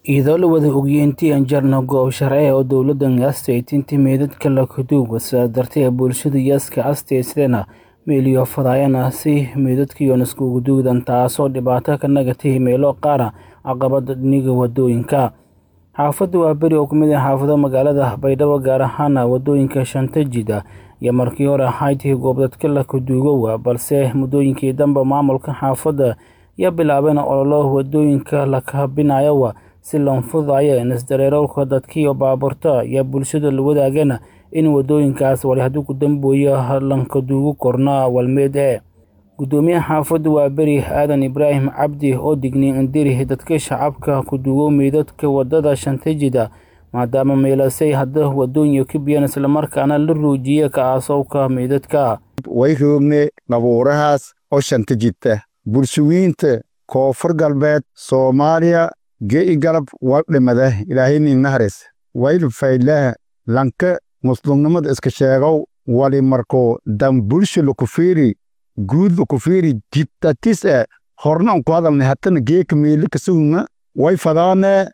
iyadoo la wada ogiyey intii aan jarno goob sharci oo dowladdan aastaytintii meydadka la kaduuga sidaas darteed bulshada yaaska astaysadena meeliyo fadaayana si meydadkiion iskugu duugdan taasoo dhibaato ka nagatay meelo qaara caqabada dhiniga wadooyinka xaafadda waa beri oo kumid ah xaafado magaalada baydhabo gaar ahaana wadooyinka shanta jida iyo markii hore ahaydtii goobdadka la kaduugowa balse muddooyinkii dambe maamulka xaafadda yaa bilaabeen ololo wadooyinka la kabinayowa si loo fududayo isdareerowka dadkiiyo baabuurta iyo bulshada la wadaagana in wadooyinkaas wali haddii ku dambooyo lankaduugu korna walmeed ee guddoomiyaha xaafadda waa beri aadan ibraahim cabdi oo digniy indiri dadka shacabka kuduugo meydadka wadada shanta jida maadaama meelasay hadda wadooyin ka biyaan islamarkaana la ruujiye ka-aasowka meydadka way roogne qabuurahaas oo shanta jidta bulshawiinta koonfur galbeed soomaaliya ge'i galab waa dhimada ilaahayna inahares wayl faylaha lanka muslimnimada iska sheegow wali marko dan bulsha lakufiiri guud lakufiiri jidtatis e horna unku hadalna hatana geeka meeli kasugna way fadaane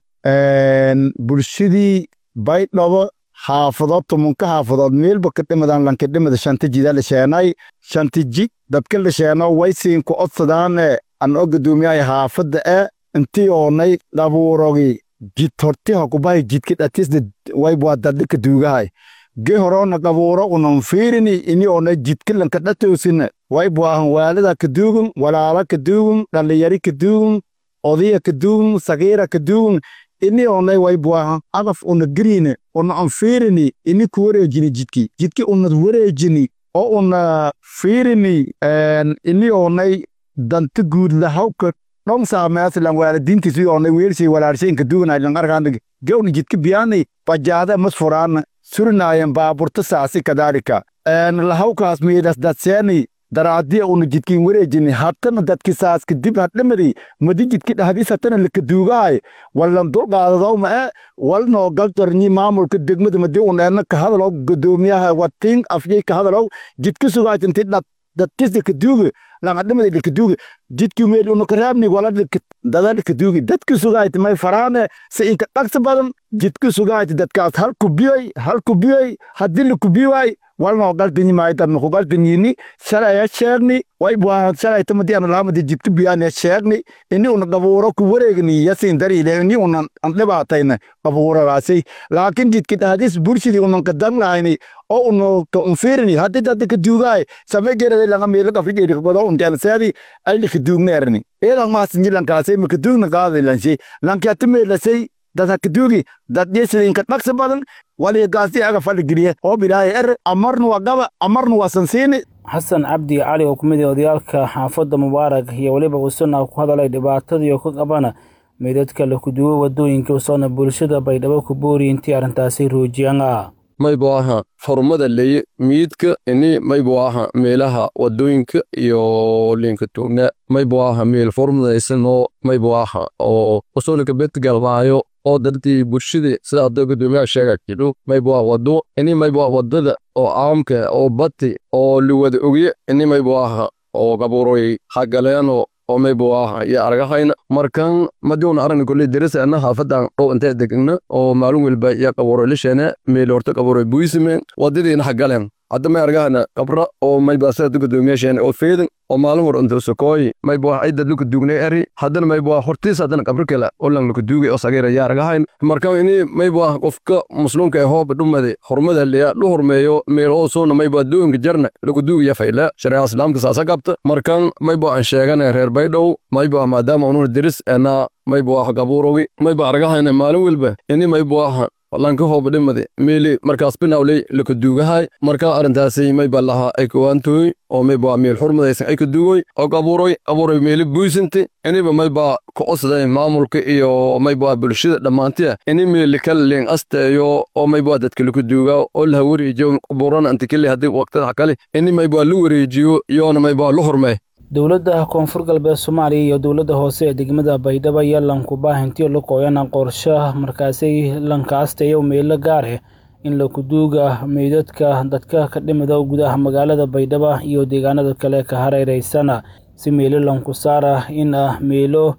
bulshadii baydhabo xaafadood tumunka xaafadood meelba ka dhimadan lanka dhimada shanta jida la sheenay shanta jig dadka la sheeno way siinku odsadaane an o guddoomiyahay xaafadda e intii oonay dhabuurogi jid hortiha kubahay jidka dhatisda waybwaa dadhika duugahay ge horona qabuuro unan fiirini ini oonay jidka lanka dhatoosina waybwaahan waalida kaduugun walaala kaduugun dhallinyari kaduugun odaya kaduugun sagiira kaduugun ini oonay waybwaahan adaf una geriine una an fiirini ini ku wareejini jidki jidki unad wareejini oo una fiirini ini oonay danta guud lahawka dhon saameaslan waalidiintiisi oonay weelsi walaalshaynka duuganaylan arkaana gewna jidka biyaanay bajaada mas furaana surinaayan baaburta saasi kadaalika lahawkaas miidas dadseeni daraadiya una jidkin wareejini hatana dadki saaska dib hadhamadi madi jidki dhahdis hatana lakaduugahay wallan dulqaadadaw ma e walnoo galtarni maamulka degmada madi uneena kahadalow gudoomiyaha watiin afyay kahadalow jidka sugaajanti dadkisa kaduuga langadhamada lakaduuga jidki meel una karaabni wala dada lakaduugi dadki sugaayt may faraane se inka dhagsa badan jidki sugaayt dadkaas hal kubiyay hal kubiyay haddii lakubiwaay walnoo galdanyi maaydan ku galdanyini shalaya sheegni way bwaa shalay tamadi ana laamadi jidka biyaane sheegni ini una qabuuro ku wareegni yasin dariile ini una an dhibaatayna qabuuragaasi laakiin jidki dhahdis bulshadii unan ka danlayni oo uno ka unfiirini haddii dadda ka duugaay same gerada langa meelo afrigeedi godo unteelseedi ayli ka duugneerni eedan maasinji lankaasay ma ka duugna qaadilanshi lankiati meelasay dad ka duugi dad yesidinka dhaqsa badan wali gaasi aga faligeliye oo bilaahay er amarnu waa gaba amarnu waa sansiini xasan cabdi cali oo kumid odayaalka xaafadda mubaarak iyo weliba usana ku hadalay dhibaatadii oo ka qabana meydadka la kuduwo wadooyinka usoona bulshada baydhabo ku boori intii arrintaasi ruujiyanga maybu aha horumada leye miidka ini maybu aha meelaha wadooyinka iyo linka tuugna maybu aha meel formadaysanoo maybu aha oo usoolika bedgalmaayo oo dadkii bulshadii sida hadda gudoomiyaha sheega jidho maybu aha wado ini maybu aha wadada oo caamka oo bati oo liwada ogye ini maybu aha oo gabuuroy hagaleeno oo maybu aha iyo argahayna markan madiuna aragna koley deresa ana haafadan dhow intee degna oo maalin welba iyo qabuuroy lisheene meel horta qabuuroy buisimeen wadadiina hagaleen hadda may argahana qabra oo mayba sida gudoomiyaasheene oo feedan oo maalin war unta sokooy maybu aha ciidad luka duugnay eri haddana maybu aha hortiis haddana qabri kale oo lang luka duugay oo sagiira yaa argahayn marka ini maybu aha qofka muslimka ee hooba dhumade hormada leya lu hormeeyo meel oo soona maybu aha dooyinka jarna luka duugaya fayla shareeca islaamka saasa qabta markan maybu aan sheegana reer baydhow maybu aha maadaama ununa diris ena maybu aha gabuurogi maybu argahayna maalin welba ini maybu aha lanka hooba dhimade meeli markaas binawley laka duugahay marka arrintaasi mayba lahaa ay kawaantooy oo mayba meel xurmadaysan ay ka duugoy oo qabuuroy qabuuroy meeli buisinti iniba mayba ka osday maamulka iyo mayba bulshada dhammaantiya ini meeli kala leen asteeyo oo mayba dadka laku duuga oo laha wareejiyo qabuurana antikili haddii waqtada kale ini mayba la wareejiyo iyoona mayba la hormay dowladda koonfur galbeed soomaaliya iyo dowladda hoose ee degmada baydhabo ayaa lankubaahintiyo la qooyana qorshaha markaasay lankaastayo meelo gaar ah in lakuduuga meydadka dadka ka dhimida gudaha magaalada baydhabo iyo deegaanada kale ka hareereysana si meelo lanku saara in ah meelo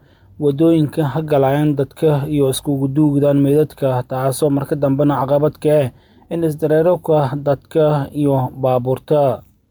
wadooyinka ha galayaan dadka iyo iskugu duugdaan meydadka taasoo marka dambena caqabad ka ah in isdareerka dadka iyo baabuurta